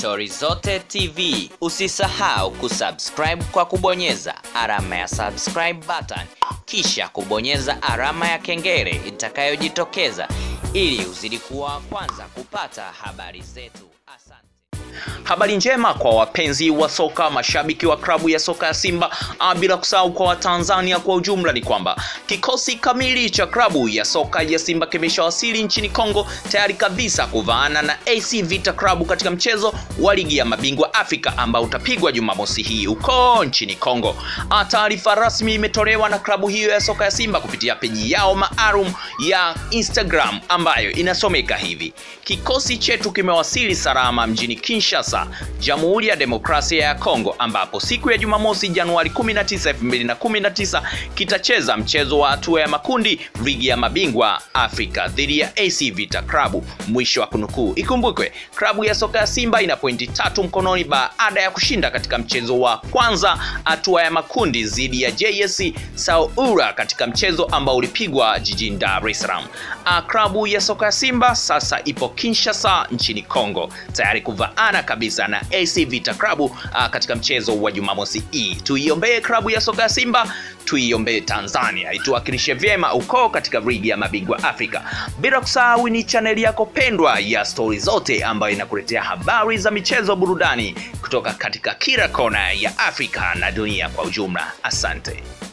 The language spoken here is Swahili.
Stori Zote TV. Usisahau kusubscribe kwa kubonyeza alama ya subscribe button, kisha kubonyeza alama ya kengele itakayojitokeza ili uzidi kuwa wa kwanza kupata habari zetu. Asante. Habari njema kwa wapenzi wa soka, mashabiki wa klabu ya soka ya Simba, ah, bila kusahau kwa Watanzania kwa ujumla, ni kwamba kikosi kamili cha klabu ya soka ya Simba kimeshawasili nchini Kongo tayari kabisa kuvaana na AC Vita Club katika mchezo wa ligi ya mabingwa Afrika ambao utapigwa Jumamosi hii huko nchini Kongo. Ah, Taarifa rasmi imetolewa na klabu hiyo ya soka ya Simba kupitia peji yao maalum ya Instagram ambayo inasomeka hivi: kikosi chetu kimewasili salama mjini Kinshasa, Jamhuri ya Demokrasia ya Kongo, ambapo siku ya Jumamosi Januari 19, 2019 kitacheza mchezo wa hatua ya makundi ligi ya mabingwa Afrika dhidi ya AC Vita Club. Mwisho wa kunukuu. Ikumbukwe klabu ya soka ya Simba ina pointi tatu mkononi baada ya kushinda katika mchezo wa kwanza hatua ya makundi dhidi ya JS Saoura katika mchezo ambao ulipigwa jijini Dar es Salaam. Ah, Klabu ya soka ya Simba sasa ipo Kinshasa nchini Kongo tayari kuvaana kabisa na AC Vita Club ah, katika mchezo wa Jumamosi hii. Tuiombee klabu ya soka ya Simba, tuiombee Tanzania ituwakilishe vyema uko katika ligi ya mabingwa Afrika. Bila kusahau ni chaneli yako pendwa ya Stori Zote ambayo inakuletea habari za michezo, burudani kutoka katika kila kona ya Afrika na dunia kwa ujumla. Asante.